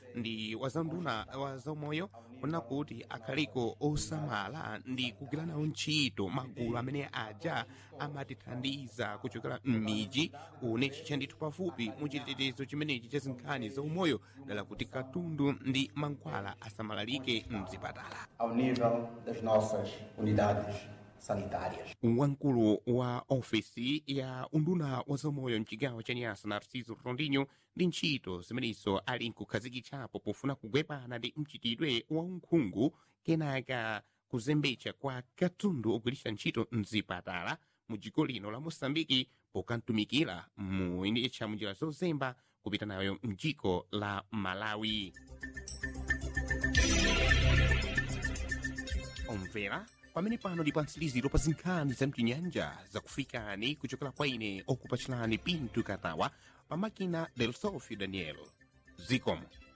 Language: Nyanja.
ndi wazanduna wa zaumoyo kuna kuti akhaliko osamala ndi kugwira nawo ntchito magulu amene aja amatithandiza kuchokera m'miji une chicha ndithu pafupi mu chitetezo chimenechi cha zinkhani zaumoyo dala kuti katundu ndi mankhwala asamalalike mzipatala ao nível das nossas unidades sanitárias. wamkulu wa ofesi ya unduna wa zaumoyo mchigawo cha nyasa narciso rondinho ndi ntchito zimenezo ali nkukhazikitsapo pofuna kugwepana ndi mchitidwe wa unkhungu kenaka kuzembetsa kwa katundu ogwiritsa ntchito mzipatala mu dziko lino la moçambike pokantumikira muyendetsa munjira zozemba kupita nayo mdziko la malawi omvera pamene pano ndi pansiliziro pa zinkhani za mtinyanja zakufikani kuchokera kwa ine okupachirani pinto katawa pa makina del sofio daniel zikomo